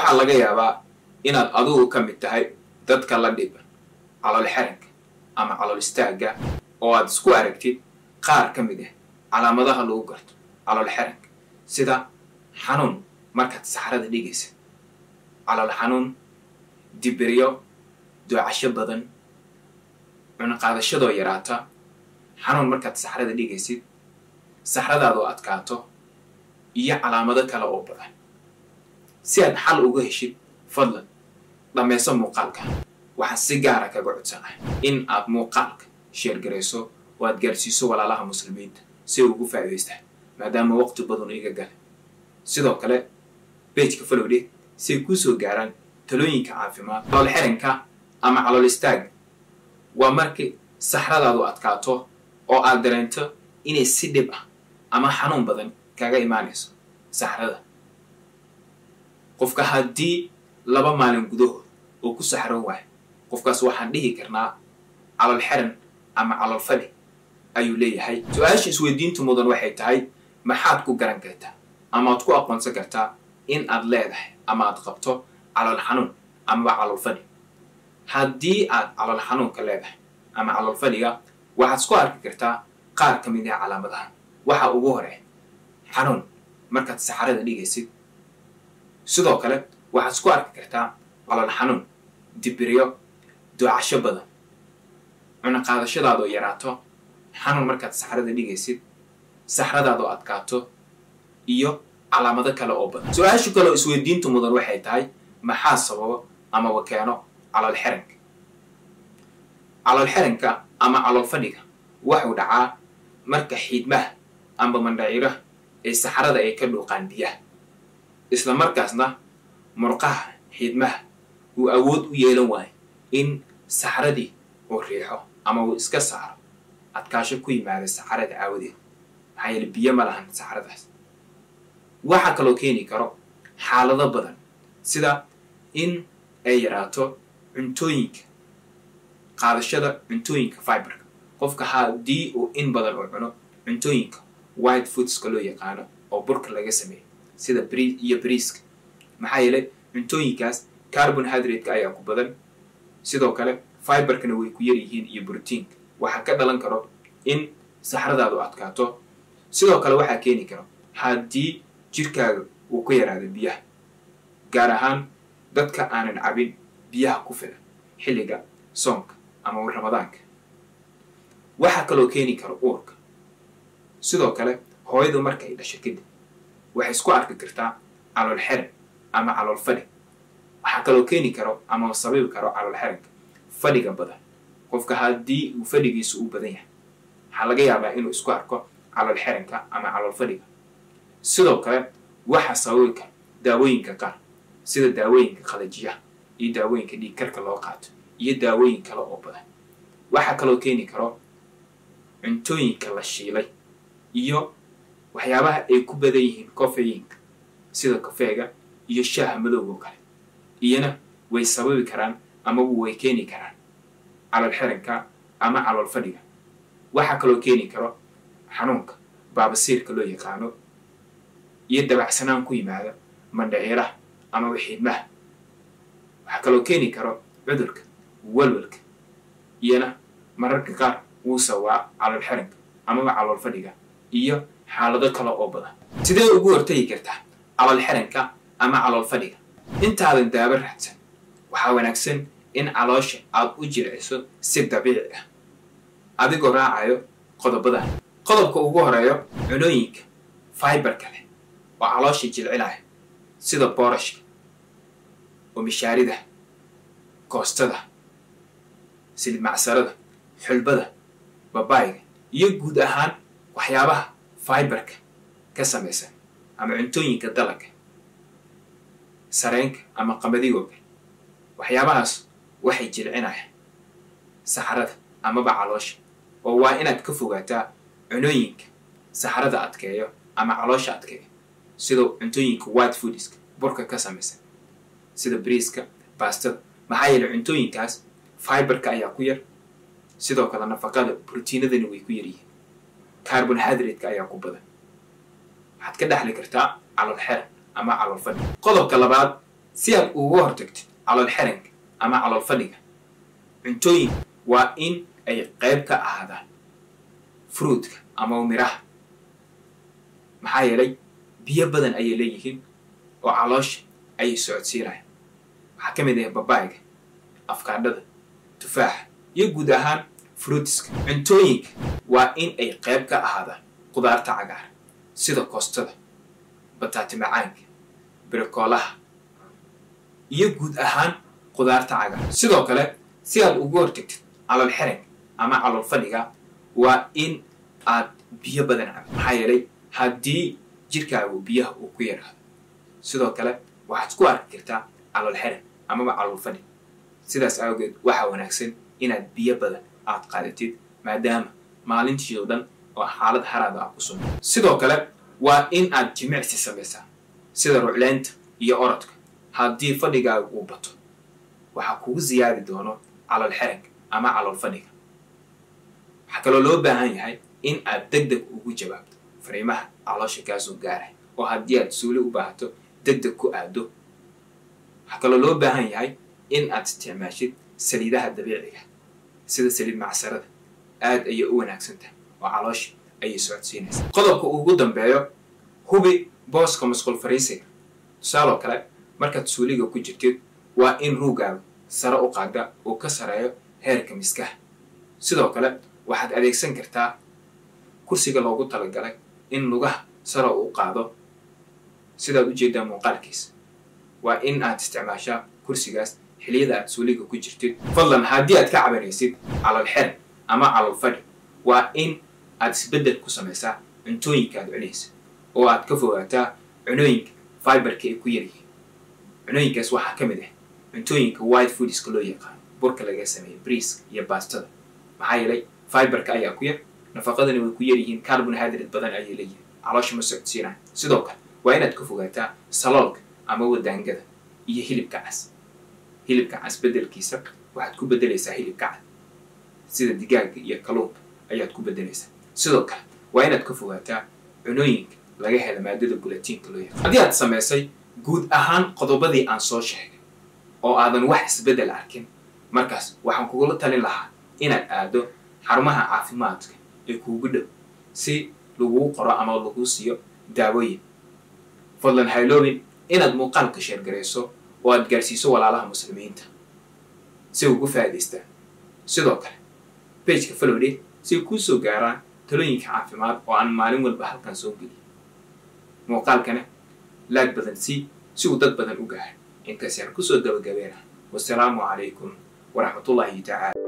waxaa laga yaabaa inaad adigu ka mid tahay dadka la dhiba calool xeranka ama calool istaagga oo aad isku aragtid qaar ka mid ah calaamadaha lagu garto calool xeranka sida xanuun markaad saxrada dhigaysa calool xanuun dibiryo doocasho badan cunaqaadashadoo yaraata xanuun markaad saxrada dhigaysid saxradaadoo adkaato iyo calaamado kale oo badan si aad xal uga heshid fadlan dhammayso muuqaalka waxaan si gaara kaga codsanahay in aad muuqaalka sheergarayso oo aad gaarsiiso walaalaha muslimiinta si ay ugu faa'idaystaan maadaama waqti badan iga gale sidoo kale bejka falowdhe si ay kuu soo gaaraan talooyinka caafimaad calool xiranka ama calool istaaga waa markii saxradaadu adkaato oo aad dareento inay si dhib ah ama xanuun badan kaga imaanayso saxrada qofka haddii laba maalin gudahood oo ku saxro waayo qofkaas waxaan dhihi karnaa calool xiran ama calool fadhi ayuu leeyahay su-aasha isweydiintu mudan waxay tahay maxaad ku garan kartaa ama aad ku aqoonsan kartaa in aad leedahay ama aad qabto calool xanuun amaba calool fadhi haddii aad calool xanuunka leedahay ama calool fadhiga waxaad isku arki kartaa qaar ka mid ah calaamadaha waxa ugu hore xanuun markaad saxarada dhigaysid sidoo kale waxaad isku arki kartaa calool xanuun dibiryo doocasho badan cunaqaadashadaadoo yaraato xanuun markaad saxrada dhigaysid saxradaadoo adkaato iyo calaamado kale oo badan su-aashu kale oo isweydiintu mudan waxay tahay maxaa sababo amaba keeno calool xiranka calool xiranka ama calool fadhiga waxuu dhacaa marka xiidmaha amba mandhaciraha ee saxrada ay ka dhuuqaan biyaha isla markaasna murqaha xiidmaha uu awood u yeelan waayo in saxradii uu riixo ama uu iska saaro adkaasho ku yimaada saxrada aawadeed maxaa yeele biyo ma lahan saxradaas waxaa kaloo keeni karo xaalado badan sida in ay yaraato cuntooyinka qaadashada cuntooyinka fiberka qofka haddii uu in badan uu cuno cuntooyinka white foodska loo yaqaano oo burka laga sameeyo sida bri iyo briiska maxaa yeelay cuntooyinkaas carbon hydratka ayaa ku badan sidoo kale fiberkana way ku yar yihiin iyo brotiinka waxaa ka dhalan karo in saxradaadu adkaato sidoo kale waxaa keeni karo haddii jirkaaga uu ku yaraado biyaha gaar ahaan dadka aanan cabin biyaha ku filan xilliga soonka ama ramadaanka waxaa kaloo keeni karo uurka sidoo kale hooyadu markay dhasho kadib waxay isku arki kartaa calool xiran ama calool fadhi waxaa kaloo keeni karo ama sababi karo calool xiranka fadhiga badan qofka haddii uu fadhigiisu u badan yahay waxaa laga yaabaa inuu isku arko calool xiranka ama calool fadhiga sidoo kale waxaa sababi kara daawooyinka qaar sida daawooyinka qalajiyaha iyo daawooyinka dhiigkarka loo qaato iyo daawooyin kale oo badan waxaa kaloo keeni karo cuntooyinka la shiilay iyo waxyaabaha ay ku badan yihiin kofeyinka sida kofeega iyo shaaha madowgoo kale iyana way sababi karaan amaba way keeni karaan calool xiranka ama calool fadhiga waxaa kaloo keeni karo xanuunka baabasiirka loo yaqaano iyo dabacsanaan ku yimaada mandhaciiraha amaba xiidmaha waxaa kaloo keeni karo cudurka walwalka iyana mararka qaar wuu sawaa calool xiranka amaba calool fadhiga iyo xaalado kale oo badan sidee ugu hortagi kartaa calool xiranka ama calool fadhiga intaadan daaba raadsan waxaa wanaagsan in caloosha aad u jilciso si dabiici ah adigoo raacayo qodobadan qodobka ugu horeeyo cunooyinka fiberka leh oo caloosha jilcinaya sida boorashka oo mishaarida koostada silid macsarada xulbada babaayga iyo guud ahaan waxyaabaha fiberka ka samaysan ama cuntooyinka dalagga sareenka ama qamadigooga waxyaabahaas waxay jilcinayaan saxrada amaba caloosha oo waa inaad ka fogaataa cunooyinka saxrada adkeeyo ama caloosha adkeeyo sida cuntooyinka white foodiska burka ka samaysan sida briiska baastada maxaa yeele cuntooyinkaas fiberka ayaa ku yar sidoo kale nafaqada brotiinadani way ku yar yihiin carbon hydratka ayaa ku badan waxaad ka dhexli kartaa calool xeran ama calool fadhi qodobka labaad si aad uga hortagtid calool xiranka ama calool fadhiga cuntooyin waa in ay qayb ka ahaadaan fruudka ama miraha maxaa yeelay biyo badan ayay leeyihiin oo caloosha ayay socodsiinayaan waxaa ka mid ah babaayga afkaadhada tufaaxa iyo guud ahaan fruutiska cuntooyinka waa in ay qayb ka ahaadaan qudaarta cagaar sida koostada bataati macaanka birikoolaha iyo guud ahaan qudaarta cagaar sidoo kale si aad ugu hortagtid calool xiranka ama calool fadhiga waa in aad biyo badan cab maxaa yeelay haddii jirkaagu biyaha uu ku yaraado sidoo kale waxaad ku arki kartaa calool xiran amaba calool fadhi sidaas awgeed waxaa wanaagsan inaad biyo badan aad qaadatid maadaama maalintii oo dhan oo xaalad haraada ah ku sugna sidoo kale waa in aad jimicsi samaysaa sida rucleynta iyo orodka haddii fadhigaaga uu bato waxaa kugu siyaadi doono calool xiranka ama calool fadhiga waxaa kaloo loo baahan yahay in aad deg deg ugu jawaabto fariimaha caloosha kaasoo gaaray oo haddii aad suuli u baahato deg deg ku aado waxaa kaloo loo baahan yahay in aad isticmaashid saliidaha dabiiciga sida saliid macsarada aad ayay u wanaagsan tahay oo caloosha ayay socodsiinaysaa qodobka ugu dambeeyo hubi booska masquul fariisiga tusaaloo kale markaad suuliga ku jirtid waa in ruugaaga sare u qaada uu ka sareeyo heerka miskaha sidoo kale waxaad adeegsan kartaa kursiga loogu talagalay in lugaha sare u qaado sidaad ujeedaa muuqaalkiisa waa in aad isticmaashaa kursigaas xiliyada aad suuliga ku jirtid fadlan haddii aad ka cabanaysid calool xiran ama calool fadhi waa in aad isbeddel ku samaysaa cuntooyinka aad cunaysa oo aad ka fogaataa cunooyinka fiberka ay ku yaryihiin cunooyinkaas waxaa ka mid ah cuntooyinka white foodiska loo yaqaano burka laga sameeya briiska iyo baastada maxaa yeelay fiberka ayaa ku yar nafaqadani way ku yaryihiin carbonhydrate badan ayay leeyihiin caloosha ma socodsiinaya sidoo kale waa inaad ka fogaataa saloolka ama wadaangada iyo hilibka cas hilibka cas beddelkiisa waxaad ku beddelaysaa hilibka cad sida digaaga iyo kaluunka ayaad ku beddelaysaa sidoo kale waa inaad ka fogaataa cunooyinka laga hela maadada gulatiinka loo yaqaan haddii aad samaysay guud ahaan qodobadii aan soo sheegay oo aadan wax isbeddel arkin markaas waxaan kugula talin lahaa inaad aado xarumaha caafimaadka ee kuugu dhow si laguu qoro ama laguu siiyo daawooyin fadlan hayloobin inaad muuqaalka sheergarayso oo aad gaarsiiso walaalaha muslimiinta si ugu faa'idaystaan sidoo kale bageka falowde si ay kuu soo gaaraan talooyinka caafimaad oo aan maalin walba halkan soo geliyo muuqaalkana laag badan si si uu dad badan u gaaro intaas yaan kusoo gabagabeena wasalaamu calaykum waraxmatullaahi tacaala